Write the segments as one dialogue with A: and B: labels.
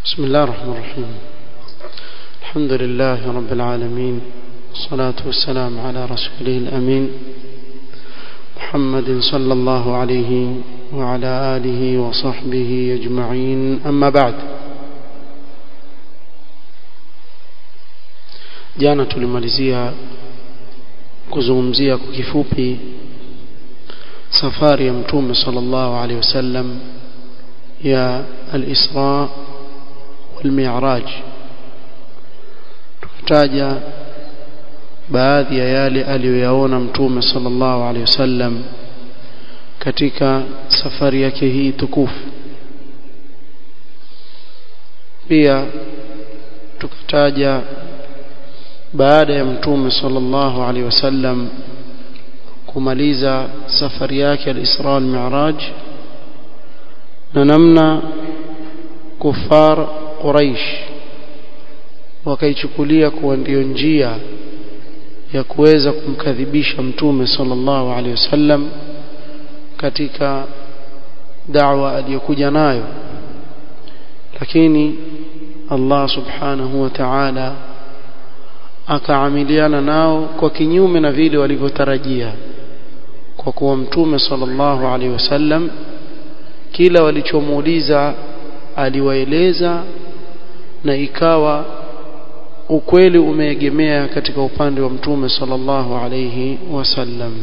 A: بسم الله الرحمن الرحيم الحمد لله رب العالمين والصلاة والسلام على رسوله الأمين محمد صلى الله عليه وعلى آله وصحبه أجمعين أما بعد jana tulimalizia kuzungumzia kwa kifupi safari ya mtume sallallahu alaihi wasallam ya al-Isra wal-Mi'raj tukataja baadhi ya yale aliyoyaona mtume sallallahu alaihi wasallam katika safari yake hii tukufu pia tukataja baada ya mtume sallallahu alaihi wasallam kumaliza safari yake al-Isra wal-Mi'raj na namna kufar Quraish wakaichukulia kuwa ndio njia ya kuweza kumkadhibisha mtume sallallahu alaihi wasallam katika da'wa aliyokuja nayo lakini Allah subhanahu wa ta'ala akaamiliana nao kwa kinyume na vile walivyotarajia kwa kuwa mtume sallallahu alaihi wasallam kila walichomuuliza aliwaeleza na ikawa ukweli umeegemea katika upande wa mtume sallallahu alaihi wasallam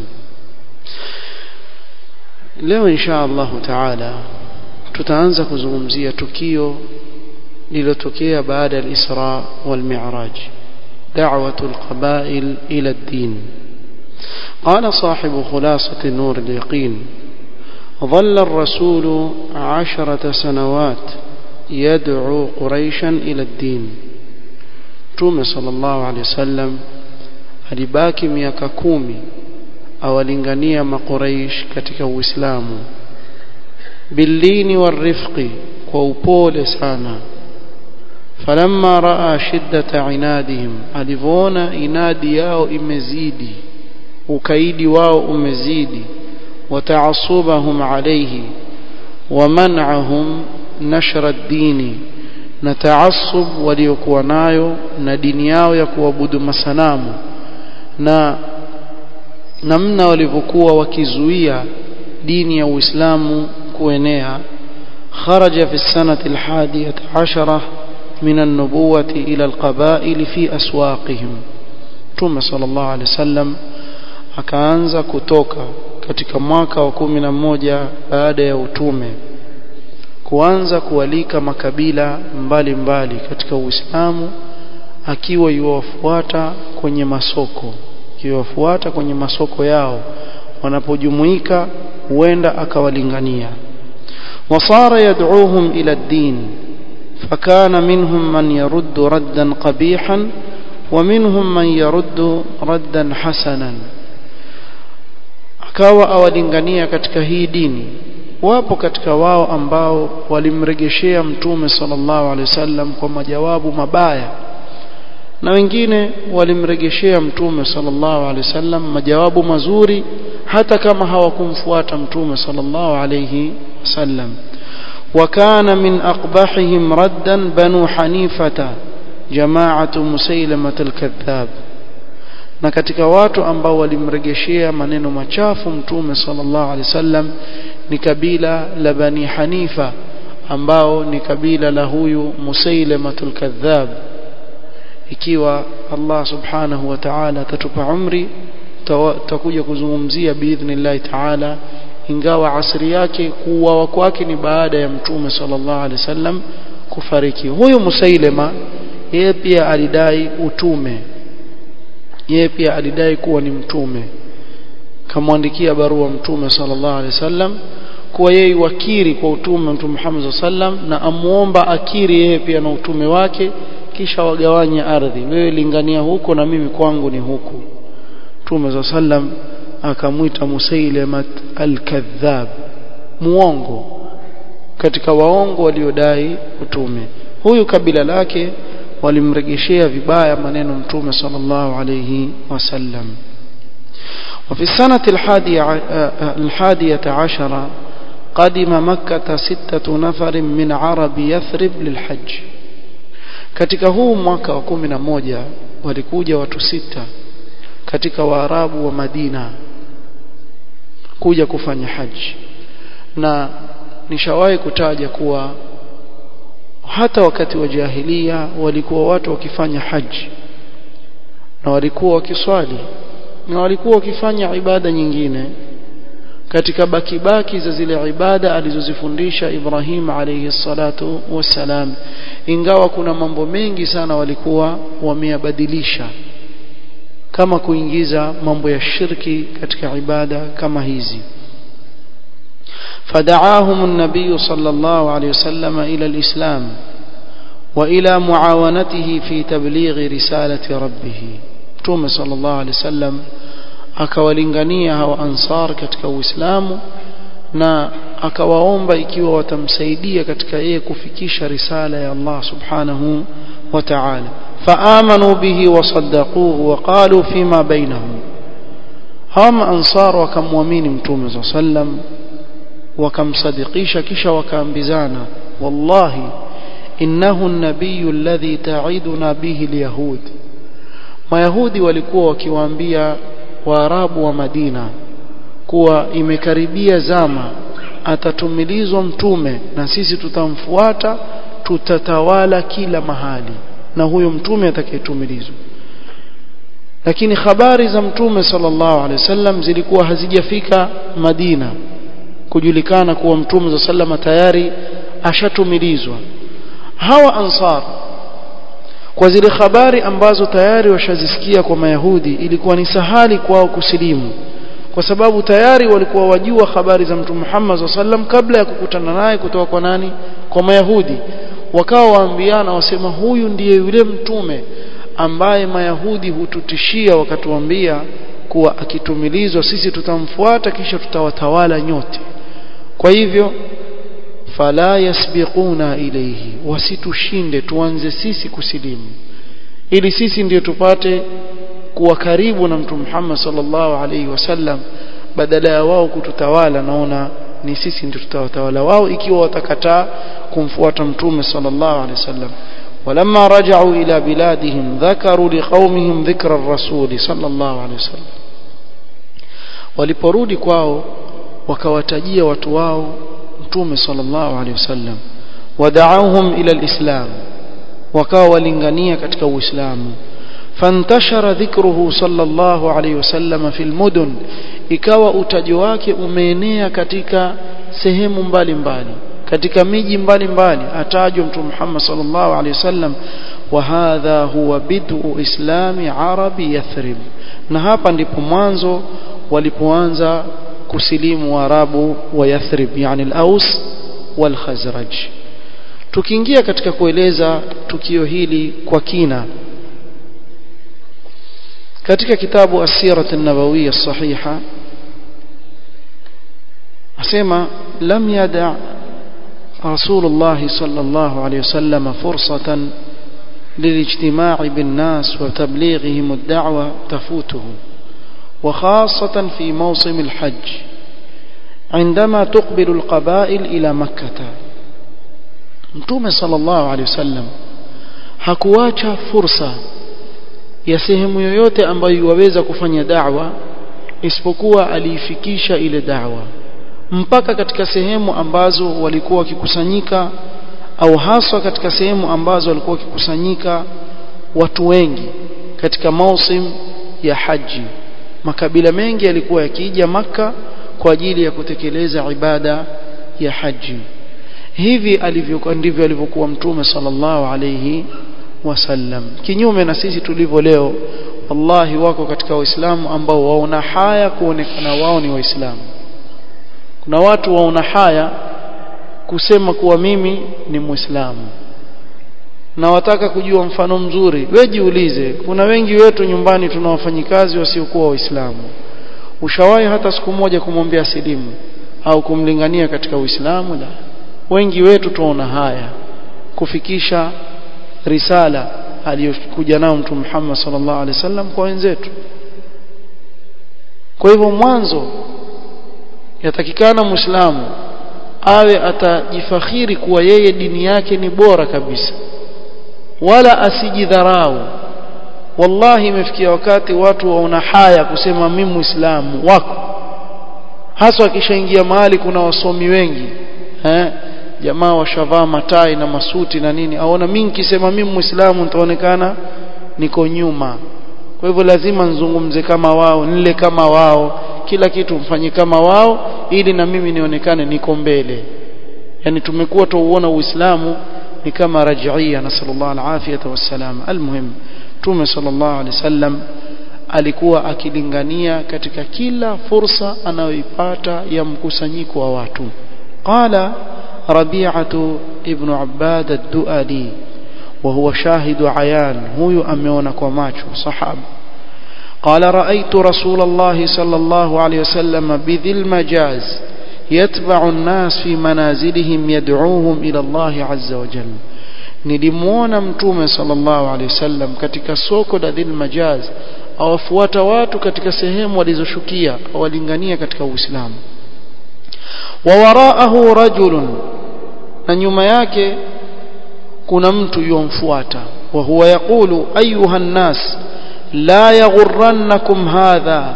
A: leo insha Allah taala tutaanza kuzungumzia tukio lililotokea baada ya al-Isra wal Mi'raj دعوة القبائل إلى الدين قال صاحب خلاصة نور اليقين ظل الرسول عشرة سنوات يدعو قريشا إلى الدين توم صلى الله عليه وسلم alibaki miaka kumi awalingania makuraish katika uislamu billini warifqi kwa upole sana falamma raa shiddata inadihim alivyoona inadi yao imezidi ukaidi wao umezidi wataasubahum alayhi waman'ahum nashra ad-dini na taasub waliokuwa nayo na dini yao ya kuabudu masanamu na namna walivyokuwa wakizuia dini ya Uislamu kuenea kharaja fi sanati al-hadiyah 'ashara من النبوة إلى القبائل في أسواقهم ثم صلى الله عليه وسلم akaanza kutoka katika mwaka wa kumi na moja baada ya utume kuanza kualika makabila mbalimbali mbali katika Uislamu akiwa yuwafuata kwenye masoko yuwafuata kwenye masoko yao wanapojumuika huenda akawalingania wasara yad'uhum ila ad-din فكان منهم من يرد ردا قبيحا ومنهم من يرد ردا حسنا akawa awalingania katika hii dini wapo katika wao ambao walimregeshea mtume sallallahu alaihi wasallam kwa majawabu mabaya na wengine walimregeshea mtume sallallahu alaihi wasallam majawabu mazuri hata kama hawakumfuata mtume sallallahu alaihi wasallam وكان من أقبحهم ردا بنو حنيفة جماعة مسيلمة الكذاب na katika watu ambao walimregeshea maneno machafu mtume sallallahu alaihi wasallam ni kabila la bani hanifa ambao ni kabila la huyu musailamatul kadhab ikiwa Allah subhanahu wa ta'ala atatupa umri tutakuja kuzungumzia biidhnillah ta'ala ingawa asri yake kuuawa kwake ni baada ya mtume sallallahu alaihi wasallam kufariki huyu musailema yeye pia alidai utume yeye pia alidai kuwa ni mtume kamwandikia barua mtume sallallahu alaihi wasallam kuwa yeye wakiri kwa utume mtume Muhammad sallam na amuomba akiri yeye pia na utume wake kisha wagawanye ardhi wewe lingania huko na mimi kwangu ni huku mtume sallam akamwita Musailamat al-Kadhab muongo katika waongo waliodai utume huyu kabila lake walimregeshea vibaya maneno mtume sallallahu alayhi wasallam وفي السنة الحادية, الحادية عشرة قدم مكة ستة نفر من عرب يثرب للحج katika huu mwaka wa kumi na moja walikuja watu sita katika waarabu wa Madina kuja kufanya haji na nishawahi kutaja kuwa hata wakati wa jahilia walikuwa watu wakifanya haji na walikuwa wakiswali na walikuwa wakifanya ibada nyingine katika bakibaki za zile ibada alizozifundisha Ibrahim alayhi salatu wassalam ingawa kuna mambo mengi sana walikuwa wameyabadilisha kama kuingiza mambo ya shirki katika ibada kama hizi فدعاهم النبي صلى الله عليه وسلم إلى الإسلام وإلى معاونته في تبليغ رسالة ربه توم صلى الله عليه وسلم akawalingania hawa ansar katika uislamu na akawaomba ikiwa watamsaidia katika yeye kufikisha risala ya Allah subhanahu wa ta'ala faamanu bihi wasaddaquhu waqalu fima bainahum hawa ansar wakamwamini mtume صلى الله عليه وسلم wakamsadikisha kisha wakaambizana wallahi innahu an-nabiy alladhi ta'iduna bihi al-yahud mayahudi walikuwa wakiwaambia waarabu wa Madina kuwa imekaribia zama atatumilizwa mtume na sisi tutamfuata tutatawala kila mahali na huyo mtume atakayetumilizwa lakini habari za mtume sallallahu alaihi wasallam zilikuwa hazijafika Madina kujulikana kuwa mtume za sallama tayari ashatumilizwa hawa ansar kwa zile habari ambazo tayari washazisikia kwa mayahudi ilikuwa ni sahali kwao kusilimu kwa sababu tayari walikuwa wajua habari za mtume Muhammad sallam kabla ya kukutana naye kutoka kwa nani kwa mayahudi wakawa waambiana wasema huyu ndiye yule mtume ambaye mayahudi hututishia wakatuambia kuwa akitumilizwa sisi tutamfuata kisha tutawatawala nyote kwa hivyo fala yasbiquna ilayhi wasitushinde tuanze sisi kusilimu ili sisi ndiyo tupate kuwa karibu na mtume Muhammad sallallahu alaihi wasallam badala ya wao kututawala naona ni sisi ndio tutawatawala wao ikiwa watakataa kumfuata mtume sallallahu alaihi wasallam ولما رجعوا إلى بلادهم ذكروا لقومهم ذكر الرسول صلى الله عليه وسلم waliporudi kwao wakawatajia watu wao mtume sallallahu alaihi wasallam wada'awhum ila alislam wakawa walingania katika uislamu fantashara dhikruhu sallallahu alaihi wasallam fil mudun ikawa utajo wake umeenea katika sehemu mbalimbali katika miji mbalimbali atajwa mtume Muhammad sallallahu alaihi wasallam wa hadha huwa bid'u islami arabi yathrib na hapa ndipo mwanzo walipoanza kusilimu Waarabu wa Yathrib yani al-Aus wal Khazraj tukiingia katika kueleza tukio hili kwa kina katika kitabu as-Sirah an-Nabawiyya as-Sahiha asema lam yada رسول الله صلى الله عليه وسلم فرصة للاجتماع بالناس وتبليغهم الدعوة تفوته وخاصة في موسم الحج عندما تقبل القبائل إلى مكة Mtume sallallahu alaihi wasallam hakuacha fursa ya sehemu yoyote ambayo waweza kufanya da'wa isipokuwa aliifikisha ile da'wa mpaka katika sehemu ambazo walikuwa wakikusanyika au haswa katika sehemu ambazo walikuwa wakikusanyika watu wengi katika mausim ya haji makabila mengi yalikuwa yakija maka kwa ajili ya kutekeleza ibada ya haji hivi alivyokuwa ndivyo alivyokuwa mtume sallallahu alayhi wasallam kinyume na sisi tulivyo leo wallahi wako katika waislamu ambao waona haya kuonekana wao ni waislamu kuna watu waona haya kusema kuwa mimi ni muislamu na wataka kujua mfano mzuri we jiulize kuna wengi wetu nyumbani tuna wafanyikazi wasiokuwa waislamu ushawahi hata siku moja kumwambia silimu au kumlingania katika uislamu la wengi wetu tuona haya kufikisha risala aliyokuja nao mtume Muhammad sallallahu alaihi wasallam kwa wenzetu kwa hivyo mwanzo yatakikana muislamu awe atajifakhiri kuwa yeye dini yake ni bora kabisa wala asijidharau wallahi imefikia wakati watu waona haya kusema mimi muislamu wako hasa akishaingia mahali kuna wasomi wengi eh jamaa washavaa matai na masuti na nini aona mimi nikisema mimi muislamu nitaonekana niko nyuma kwa hivyo lazima nzungumze kama wao nile kama wao kila kitu mfanye kama wao ili na mimi nionekane niko mbele yani tumekuwa tuuona uislamu ni kama rajia nasallallahu alafiyata wassalam almuhim tume sallallahu alaihi wasallam alikuwa akilingania katika kila fursa anayoipata ya mkusanyiko wa watu qala rabi'atu ibn abbad ad-duali وهو شاهد عيان هو أميون كوماتشو صحاب قال رأيت رسول الله صلى الله عليه وسلم بذي المجاز يتبع الناس في منازلهم يدعوهم إلى الله عز وجل nilimuona mtume sallallahu alaihi wasallam katika soko la dhil majaz awafuata watu katika sehemu walizoshukia awalingania katika uislamu wa waraahu rajulun na nyuma yake kuna mtu yomfuata wa huwa yaqulu ayuha nnas la yaghurrannakum hadha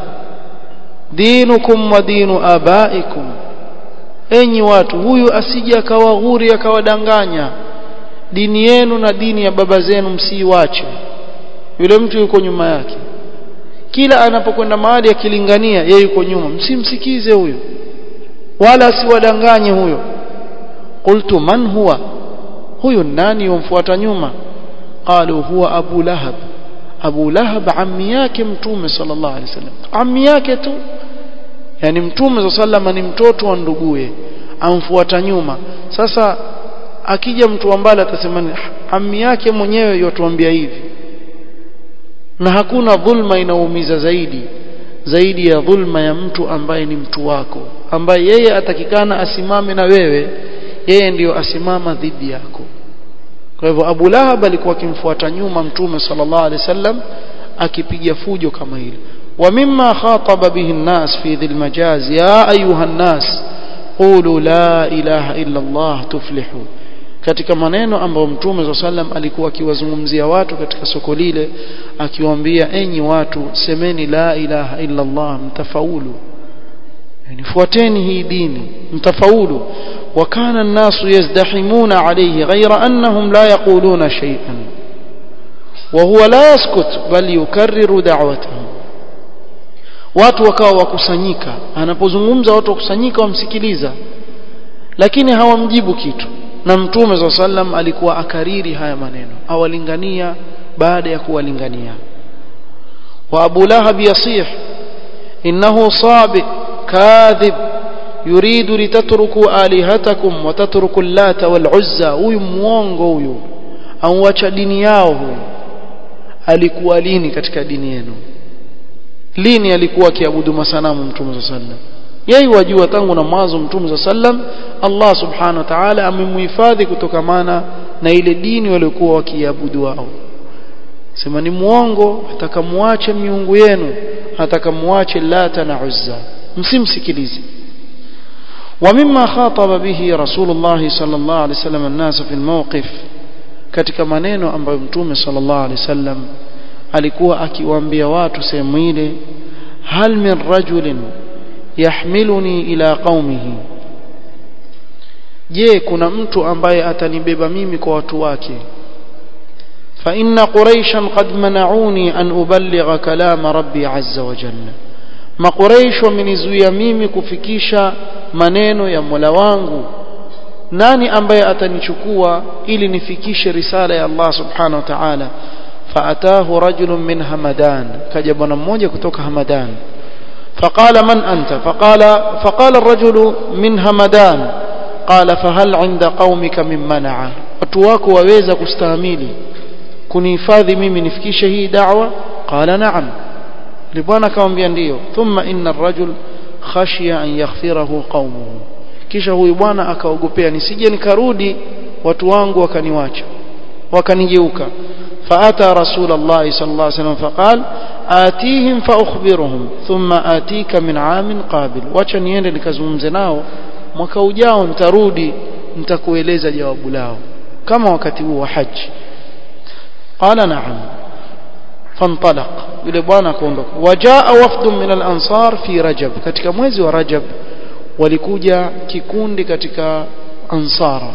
A: dinukum wa dinu abaikum enyi watu huyu asije akawaghuri akawadanganya dini yenu na dini ya baba zenu msiiwache yule mtu yuko nyuma yake kila anapokwenda mahali akilingania yeye yuko nyuma msimsikize huyo wala asiwadanganye huyo qultu man huwa huyu nani yomfuata nyuma qalu huwa abu lahab abu lahab ammi yake mtume sallallahu alaihi wasallam ammi yake tu yani mtume sallallahu ni mtoto wa nduguye amfuata nyuma sasa akija mtu ambaye atasema ammi yake mwenyewe yotuambia hivi na hakuna dhulma inaumiza zaidi zaidi ya dhulma ya mtu ambaye ni mtu wako ambaye yeye atakikana asimame na wewe yeye ndiyo asimama dhidi yako kwa hivyo Abu Lahab alikuwa akimfuata nyuma mtume sallallahu alaihi wasallam akipiga fujo kama hili wa mimma khataba bihi an-nas fi dhil majaz ya ayuha an-nas qulu la ilaha illa Allah tuflihu katika maneno ambayo mtume sallam alikuwa akiwazungumzia watu katika soko lile akiwaambia enyi watu semeni la ilaha illa Allah mtafaulu yani fuateni hii dini mtafaulu وكان الناس يزدحمون عليه غير أنهم لا يقولون شيئا وهو لا يسكت بل يكرر دعوته watu wakawa wakusanyika anapozungumza watu wakusanyika wamsikiliza lakini hawamjibu kitu na mtume saa sallam alikuwa akariri haya maneno awalingania baada ya kuwalingania wa abu lahab yasih innahu sabi kadhib يريد لتتركوا آلهتكم وتتركوا اللات والعزى huyu muongo huyu auacha dini yao huyu alikuwa lini katika dini yenu lini alikuwa akiabudu masanamu mtume صلى الله yeye wajua tangu na mwanzo mtume sallam Allah subhanahu wa ta'ala amemhifadhi kutokamana na ile dini waliokuwa wakiabudu wao sema ni muongo atakamuache miungu yenu atakamuache lata na uzza msimsikilize ومما خاطب به رسول الله صلى الله عليه وسلم الناس في الموقف katika maneno ambayo mtume sallallahu alaihi wasallam alikuwa akiwaambia watu sehemu ile hal min rajulin yahmiluni ila qaumihi je kuna mtu ambaye atanibeba mimi kwa watu wake fa inna quraishan qad mana'uni an uballigha kalama rabbi azza wa jalla makuraish wamenizuia mimi kufikisha maneno ya Mola wangu nani ambaye atanichukua ili nifikishe risala ya Allah subhanahu wa ta'ala faatahu rajulun min hamadan kaja bwana mmoja kutoka hamadan فقال من أنت فقال فقال الرجل من همدان قال فهل عند قومك من منع watu wako waweza kustahimili kunihifadhi mimi nifikishe hii da'wa qala na'am bwana akamwambia ndio thumma inna ar-rajul khashiya an yaghfirahu qaumuhu kisha huyu bwana akaogopea nisije nikarudi watu wangu wakaniwacha wakanigeuka فأتى رسول الله صلى الله عليه وسلم فقال آتيهم فأخبرهم ثم آتيك من عام قابل wacha niende nikazungumze nao mwaka ujao nitarudi nitakueleza jawabu lao kama wakati huo wa haji qala na'am fantalaq yule bwana akaondoka wajaa wafdun min al-ansar fi rajab katika mwezi wa rajab walikuja kikundi katika ansara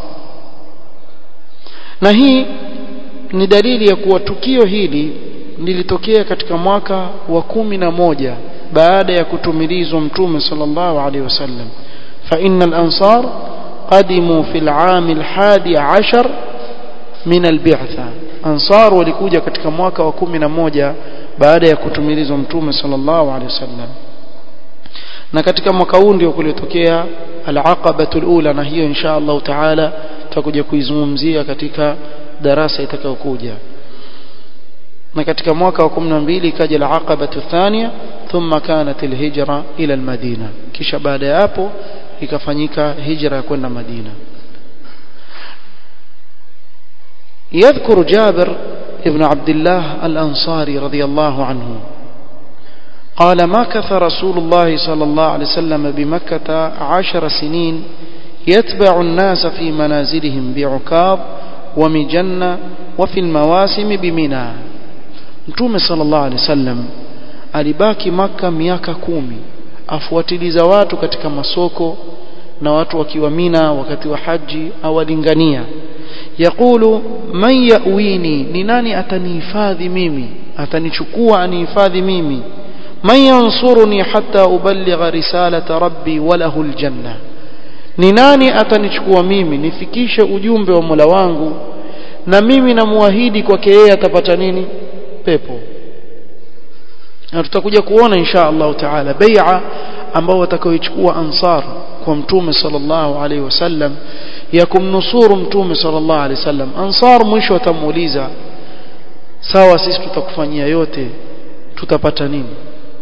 A: na hii ni dalili ya kuwa tukio hili lilitokea katika mwaka wa kumi na moja baada ya kutumilizwa mtume sallallahu alaihi wasallam fa innal ansar qadimu fil aam al hadi ashar min al bi'tha ansar walikuja katika mwaka wa kumi na moja baada ya kutumilizwa mtume sallallahu alaihi wasallam na katika mwaka huu ndio kulitokea al-aqabatul ula na hiyo insha Allah taala tutakuja kuizungumzia katika darasa itakayokuja na katika mwaka wa 12 ikaja al-aqabatu thania thumma kanat al-hijra ila al-madina kisha baada ya hapo ikafanyika hijra ya kwenda Madina يذكر جابر ابن عبد الله الأنصاري رضي الله عنه قال مكث رسول الله صلى الله عليه وسلم بمكة عشر سنين يتبع الناس في منازلهم بعكاظ ومجنة وفي المواسم بمنى متوم صلى الله عليه وسلم alibaki maka miaka kumi afuatiliza watu katika masoko na watu wakiwa mina wakati wa haji awalingania yaqulu man yawini ni nani atanihifadhi mimi atanichukua anihifadhi mimi man yansuruni hatta uballigha risalata rabbi wa lahu aljanna ni nani atanichukua mimi nifikishe ujumbe wa Mola wangu na mimi namuahidi kwake yeye atapata nini pepo na tutakuja kuona insha Allah taala bai'a ambao watakaoichukua ansar kwa mtume sallallahu alaihi wasallam ya kumnusuru mtume sallallahu alaihi wasallam ansar mwisho watamuuliza sawa sisi tutakufanyia yote tutapata nini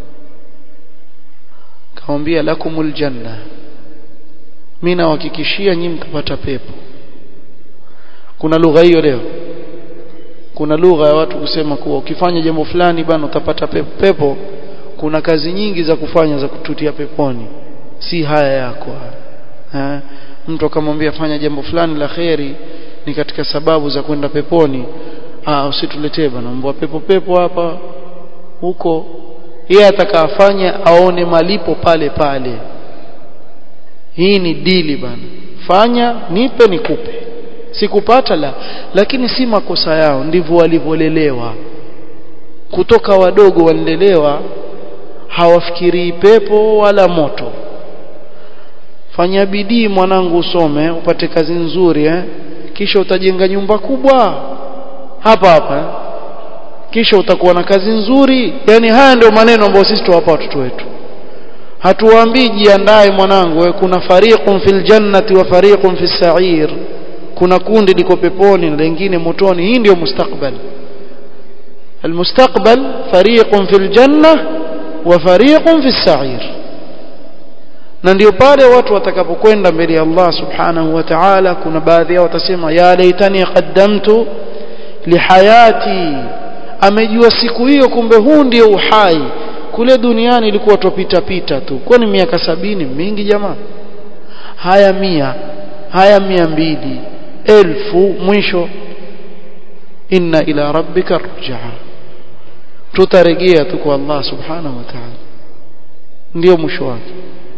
A: kaambia lakumul janna mimi nawahakikishia nyinyi mtapata pepo kuna lugha hiyo leo kuna lugha ya watu kusema kuwa ukifanya jambo fulani bana utapata pepo pepo kuna kazi nyingi za kufanya za kututia peponi si haya yako ha? mtu akamwambia fanya jambo fulani la kheri ni katika sababu za kwenda peponi ah usituletee bana mbwa pepo pepo hapa huko yeye atakafanya aone malipo pale pale hii ni dili bana fanya nipe nikupe sikupata la lakini si makosa yao ndivyo walivyolelewa kutoka wadogo walilelewa hawafikirii pepo wala moto fanya bidii mwanangu usome upate kazi nzuri eh? kisha utajenga nyumba kubwa hapa hapa eh? kisha utakuwa na kazi nzuri yani haya ndio maneno ambayo sisi tuwapa watoto wetu hatuwaambii jiandae mwanangu we, kuna fariqun fil jannati wa fariqun fis sa'ir kuna kundi liko peponi na lingine motoni hii ndio mustakbal المستقبل فريق في الجنة وفريق في السعير na ndio pale watu watakapokwenda mbele ya Allah subhanahu wa ta'ala kuna baadhi yao watasema ya laitani qaddamtu lihayati amejua siku hiyo kumbe huu ndio uhai kule duniani ilikuwa tupita pita tu kwani miaka sabini mingi jamaa haya mia haya mia mbili elfu mwisho inna ila rabbika rujaa tutarejea tu kwa Allah subhanahu wa ta'ala ndio mwisho wake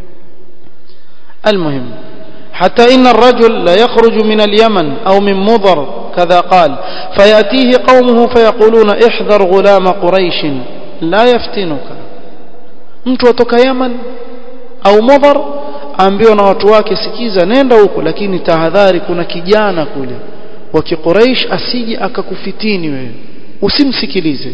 A: المهم حتى إن الرجل لا يخرج من اليمن أو من مضر كذا قال فيأتيه قومه فيقولون احذر غلام قريش لا يفتنك mtu atoka Yaman au Mudhar ambiwa na watu wake sikiza nenda huko lakini tahadhari kuna kijana kule wa kiquraish asije akakufitini wewe usimsikilize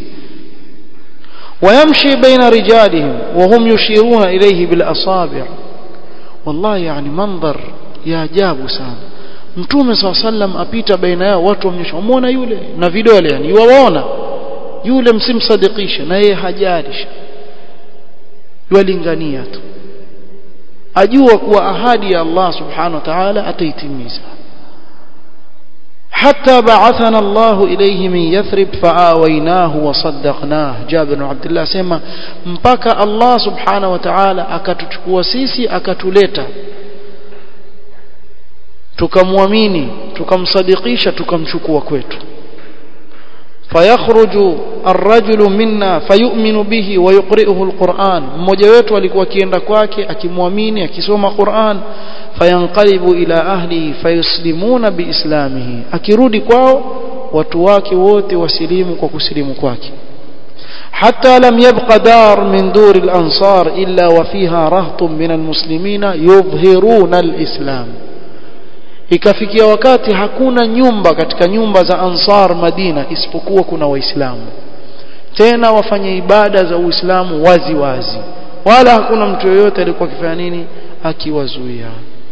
A: ويمشي بين رجالهم وهم يشيرون إليه بالأصابع والله يعني منظر يا ajabu sana mtume swalla sallam apita baina yao watu wamnyosha umeona yule na vidole yani yuwaona yule msimsadikisha na yeye hajalisha yualingania tu ajua kuwa ahadi ya Allah subhanahu wa ta'ala ataitimiza حتى بعثنا الله إليه من يثرب فآويناه وصدقناه جابر بن عبد الله سيما mpaka Allah subhanahu wa ta'ala akatuchukua sisi akatuleta tukamwamini tukamsadikisha tukamchukua kwetu fayakhruju arrajulu minna fayu'minu bihi wa yuqri'uhu alquran mmoja wetu alikuwa akienda kwake akimwamini akisoma Qur'an fayanqalibu ila ahlihi fayuslimuna biislamihi akirudi kwao watu wake wote wasilimu kwa kusilimu kwake حتى لم يبق دار من دور الأنصار إلا وفيها رهط من المسلمين يظهرون الإسلام ikafikia wakati hakuna nyumba katika nyumba za Ansar Madina isipokuwa kuna waislamu tena wafanye ibada za Uislamu wazi wazi wala hakuna mtu yoyote alikuwa akifanya nini akiwazuia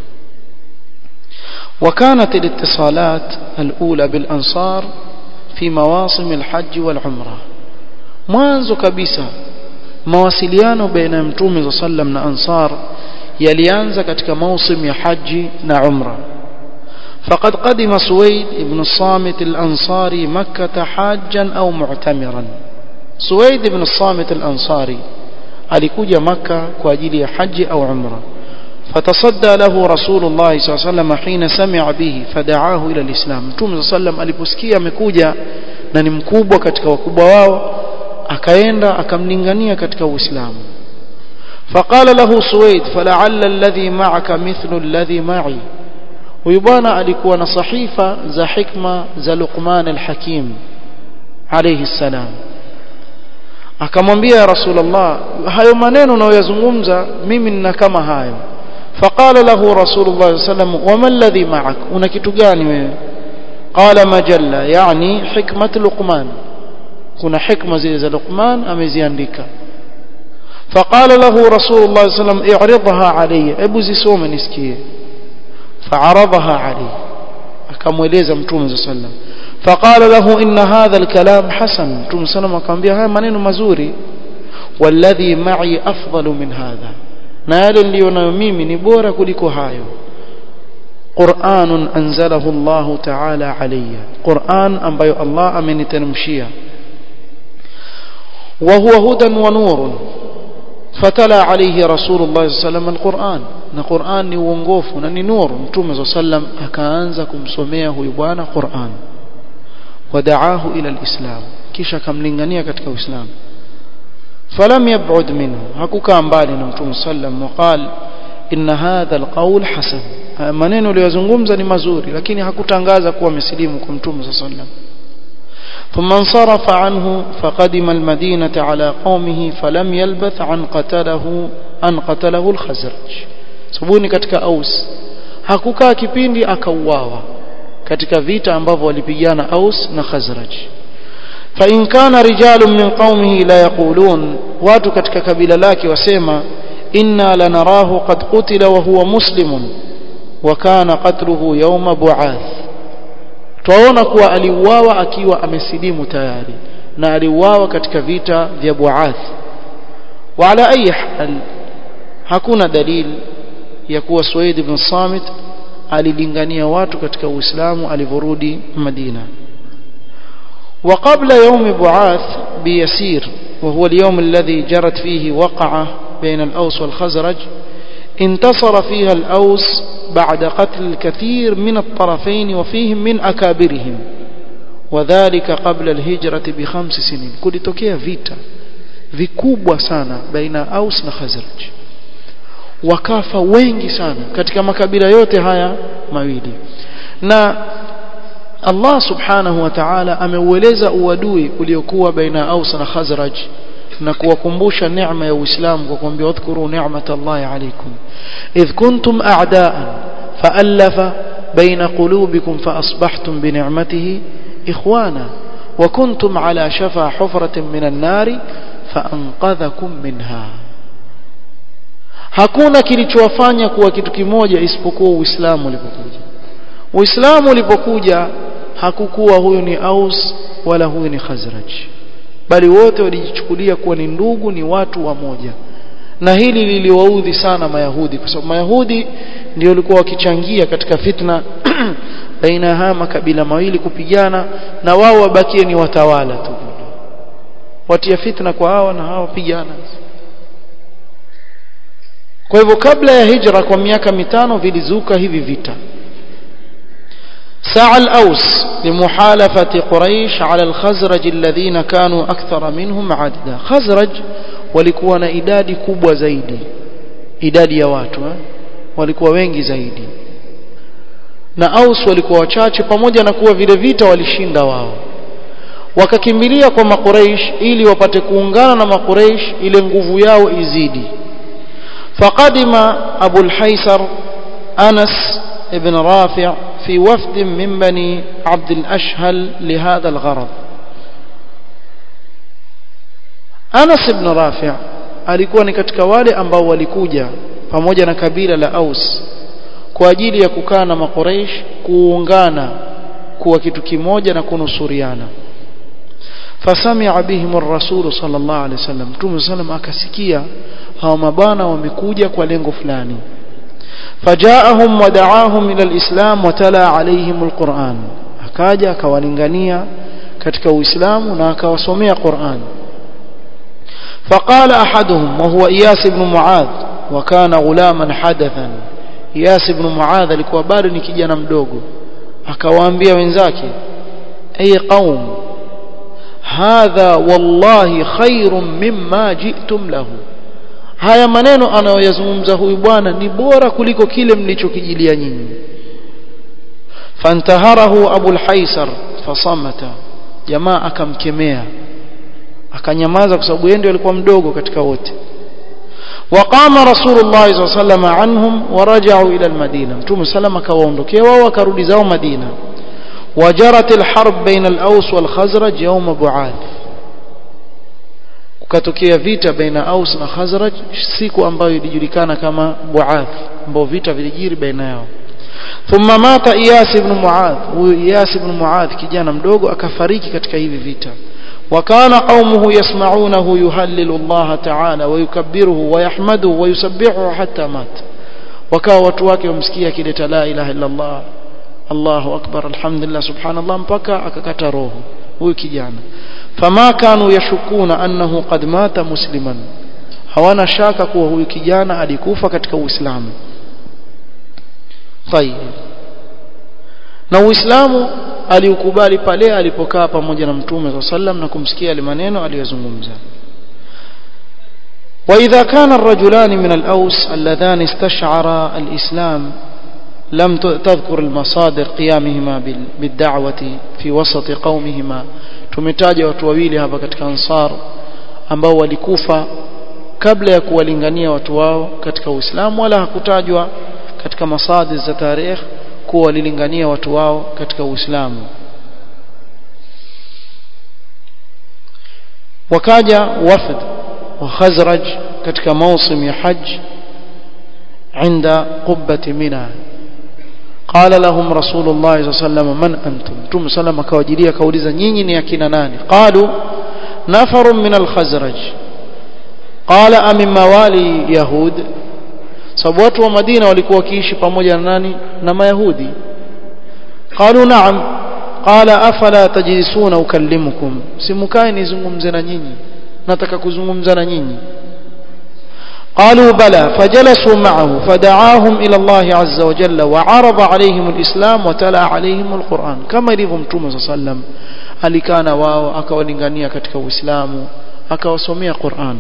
A: وكانت الاتصالات الأولى بالأنصار في مواسم الحج والعمرة mwanzo kabisa mawasiliano baina ya mtume sallam na ansar yalianza katika mausim ya haji na umra فقد قدم سويد بن الصامت الأنصاري مكة حاجا أو معتمرا سويد بن الصامت الأنصاري alikuja maka kwa ajili ya haji au umra فتصدى له رسول الله صلى الله عليه وسلم حين سمع به فدعاه إلى الإسلام mtume صلى الله عليه وسلم aliposikia amekuja na ni mkubwa katika wakubwa wao akaenda akamlingania katika Uislamu فقال له سويد فلعل الذي معك مثل الذي معي huyu bwana alikuwa na sahifa za hikma za Luqman al-Hakim alayhi salam akamwambia Rasulullah hayo maneno unayoyazungumza mimi nina kama hayo فقال له رسول الله صلى الله عليه وسلم وما الذي معك una kitu gani wewe قال مجلة يعني حكمة لقمان kuna hikma zile za Luqman ameziandika فقال له رسول الله صلى الله عليه وسلم اعرضها علي ابو zisome nisikie فعرضها عليه akamweleza mtume صلى الله عليه وسلم فقال له ان هذا الكلام حسن mtume صلى الله عليه وسلم akamwambia haya maneno mazuri والذي معي افضل من هذا na yale nilionayo mimi ni bora kuliko hayo Qur'an anzalahu Allah ta'ala alayya Qur'an ambayo Allah ameniteremshia وهو هدى ونور فتلا عليه رسول الله صلى الله عليه وسلم القرآن na Qur'an ni uongofu na ni nuru mtume صلى الله عليه وسلم akaanza kumsomea huyu bwana Qur'an wadaahu ila alislam kisha akamlingania katika uislamu falam yab'ud minhu hakukaa mbali na mtume sallam waqal inna hadha alqawl hasan maneno aliyozungumza ni mazuri lakini hakutangaza kuwa amesilimu kwa mtume sallallahu alaihi wasallam ثم انصرف عنه فقدم المدينة على قومه فلم يلبث عن قتله أن قتله الخزرج sabuni katika aus hakukaa kipindi akauawa katika vita ambavyo walipigana aus na khazraj fa in kana rijalun min qaumihi la yaqulun watu katika kabila lake wasema inna lanarahu qad qutila wa huwa muslimun wa kana qatluhu yawma bu'ath twaona kuwa aliuawa akiwa amesilimu tayari na aliuawa katika vita vya Buath wa ala ayi hal hakuna dalili ya kuwa Suwaid ibn Samit alilingania watu katika Uislamu alivorudi Madina وقبل يوم بعاث بيسير وهو اليوم الذي جرت فيه وقعة بين الأوس والخزرج انتصر فيها الأوس بعد قتل الكثير من الطرفين وفيهم من أكابرهم وذلك قبل الهجرة بخمس سنين كل توكيا فيتا vikubwa sana baina Aus na Khazraj wakafa wengi sana katika makabila yote haya mawili na Allah subhanahu wa ta'ala ameueleza uadui uliokuwa baina Aus na Khazraj na kuwakumbusha neema ya Uislamu kwa kuambia wadhkuru ni'matallahi alaykum idh kuntum a'daan fa'alafa baina qulubikum faasbahtum bi ni'matihi ikhwana wa kuntum ala shafa hufratin minan nari faanqadhakum minha hakuna kilichowafanya kuwa kitu kimoja isipokuwa Uislamu ulipokuja Uislamu ulipokuja hakukuwa huyu ni Aus wala huyu ni Khazraj bali wote walijichukulia kuwa ni ndugu ni watu wa moja na hili liliwaudhi sana mayahudi kwa sababu mayahudi ndio walikuwa wakichangia katika fitna baina ya haya makabila mawili kupigana na wao wabakie ni watawala tu watia fitna kwa hawa na hawa pigana kwa hivyo kabla ya hijra kwa miaka mitano vilizuka hivi vita سعى الأوس لمحالفة قريش على الخزرج الذين كانوا أكثر منهم عددا خزرج walikuwa na idadi kubwa zaidi idadi ya watu eh? walikuwa wengi zaidi na Aus walikuwa wachache pamoja na kuwa vile vita walishinda wao wakakimbilia kwa makuraish ili wapate kuungana na makuraish ile nguvu yao izidi faqadima Abu al-Haysar Anas ibn Rafi' في وفد من بني عبد الأشهل لهذا الغرض Anas ibn Rafi' alikuwa ni katika wale ambao walikuja pamoja na kabila la Aus kwa ajili ya kukaa na Makuraish kuungana kuwa kitu kimoja na kunusuriana fasamia bihim ar-rasul sallallahu alaihi wasallam Mtume sallam akasikia hawa mabana wamekuja kwa lengo fulani فجاءهم ودعاهم إلى الإسلام وتلا عليهم القرآن akaja akawalingania katika uislamu na akawasomea Qur'an فقال أحدهم وهو إياس بن معاذ وكان غلاما حدثا إياس بن معاذ alikuwa bado ni kijana mdogo akawaambia wenzake ay qaum hadha wallahi khairun mimma ji'tum lahu haya maneno anayoyazungumza huyu bwana ni bora kuliko kile mlichokijilia nyinyi fantaharahu abu al-haisar fasamata jamaa akamkemea akanyamaza kwa sababu yeye ndiye alikuwa mdogo katika wote وقام رسول الله صلى الله عليه وسلم عنهم ورجعوا إلى المدينة متوم سلم كواندوكي وكرود زو مدينة وجرت الحرب بين الأوس والخزرج يوم بعاث kukatokea vita baina Aus na Khazraj siku ambayo ilijulikana kama Buath ambao vita vilijiri baina yao thumma mata Iyas ibn Muadh huyu Iyas ibn Muadh kijana mdogo akafariki katika hivi vita وكان قومه يسمعونه يهلل الله تعالى ويكبره ويحمده ويسبحه حتى مات وكاwa watu wake wamsikia kileta la ilaha illa Allah Allahu akbar alhamdulillah subhanallah mpaka akakata roho huyu kijana fama kanu yashukuna annahu qad mata musliman hawana shaka kuwa huyu kijana alikufa katika uislamu tayeb na uislamu aliukubali pale alipokaa pamoja na mtume صلى sallam na kumsikia yale maneno aliyozungumza وإذا كان الرجلان من الأوس اللذان استشعرا الإسلام لم تذكر المصادر قيامهما بالدعوة في وسط قومهما tumetaja watu wawili hapa katika ansar ambao walikufa kabla ya kuwalingania watu wao katika Uislamu wala hakutajwa katika masadir za tarikh kuwa walilingania watu wao katika Uislamu wakaja wafd wa Khazraj katika mausim ya hajj عند قبة منى قال لهم رسول الله صلى الله عليه وسلم من أنتم تم سلم كواجلية كوليزا نيني نيكينا ناني قالوا نفر من الخزرج قال أمن موالي يهود sababu watu wa Madina walikuwa wakiishi pamoja na nani na Mayahudi qalu na'am qala afala tajlisuna ukallimukum simukae nizungumze na nyinyi nataka kuzungumza na nyinyi قالوا بلى فجلسوا معه فدعاهم إلى الله عز وجل وعرض عليهم الإسلام وتلا عليهم القرآن كما يليهم متوم صلى الله عليه وسلم alikana wao akawalingania katika Uislamu akawasomea Qur'an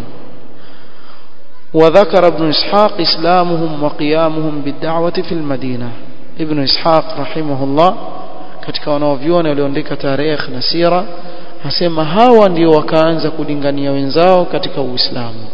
A: وذكر ابن إسحاق إسلامهم وقيامهم بالدعوة في المدينة ابن إسحاق رحمه الله katika wanaovyuoni walioandika tarehe na sira asema hawa ndio wakaanza kulingania wenzao katika Uislamu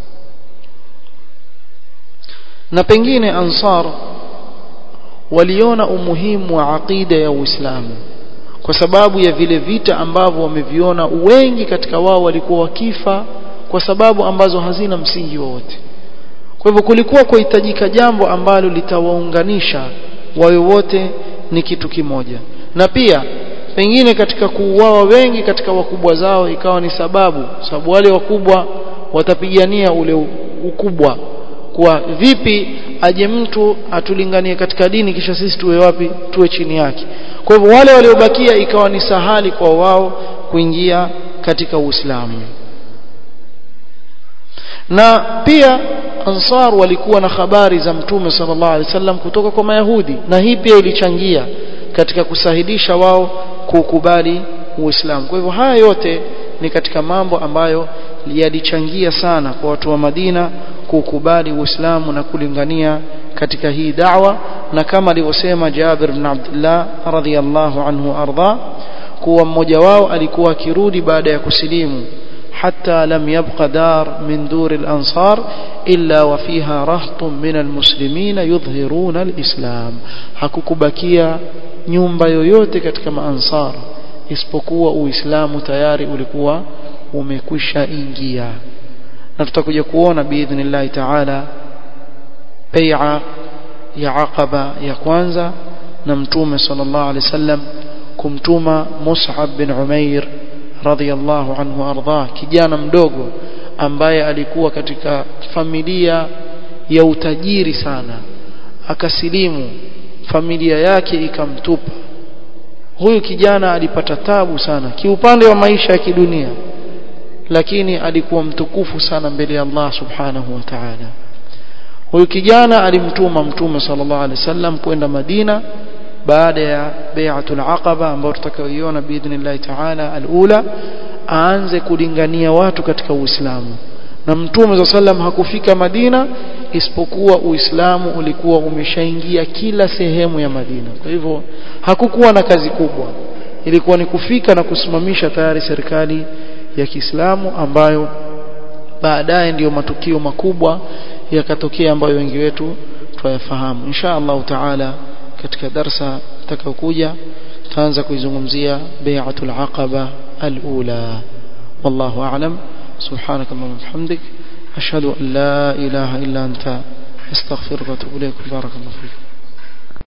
A: na pengine ansar waliona umuhimu wa aqida ya Uislamu kwa sababu ya vile vita ambavyo wameviona wengi katika wao walikuwa wakifa kwa sababu ambazo hazina msingi wowote kwa hivyo kulikuwa kuhitajika jambo ambalo litawaunganisha wawe wote ni kitu kimoja na pia pengine katika kuuawa wengi katika wakubwa zao ikawa ni sababu sababu wale wakubwa watapigania ule ukubwa kwa vipi aje mtu atulinganie katika dini kisha sisi tuwe wapi tuwe chini yake kwa hivyo wale waliobakia ikawa ni sahali kwa wao kuingia katika Uislamu na pia ansar walikuwa na habari za mtume sallallahu alaihi wasallam kutoka kwa mayahudi na hii pia ilichangia katika kusahilisha wao kukubali Uislamu kwa hivyo haya yote ni katika mambo ambayo yalichangia sana kwa watu wa Madina kukubali Uislamu na kulingania katika hii da'wa na kama alivyosema Jabir ibn Abdullah radhiyallahu anhu arda kuwa mmoja wao alikuwa akirudi baada ya kusilimu حتى لم يبق دار من دور الأنصار إلا وفيها رهط من المسلمين يظهرون الإسلام hakukubakia nyumba yoyote katika maansar isipokuwa uislamu tayari ulikuwa umekwisha ingia na tutakuja kuona biidhnillahi taala bai'a ya aqaba ya kwanza na mtume sallallahu alaihi wasallam kumtuma Mus'ab bin Umair radhiyallahu anhu arda kijana mdogo ambaye alikuwa katika familia ya utajiri sana akasilimu familia yake ikamtupa huyu kijana alipata tabu sana kiupande wa maisha ya kidunia lakini alikuwa mtukufu sana mbele ya Allah subhanahu wa ta'ala huyu kijana alimtuma mtume sallallahu alaihi wasallam kwenda Madina baada ya bai'atul aqaba ambayo tutakayoiona biidhnillah ta'ala alula aanze kulingania watu katika Uislamu na mtume sallam hakufika Madina isipokuwa Uislamu ulikuwa umeshaingia kila sehemu ya Madina kwa hivyo hakukuwa na kazi kubwa ilikuwa ni kufika na kusimamisha tayari serikali ya Kiislamu ambayo baadaye ndiyo matukio makubwa yakatokea ambayo wengi wetu twayafahamu insha Allah taala katika darsa takayokuja tutaanza kuizungumzia bai'atul aqaba al-ula wallahu a'lam سبحانك اللهم وبحمدك أشهد أن لا إله إلا أنت أستغفرك وأتوب إليك بارك الله فيك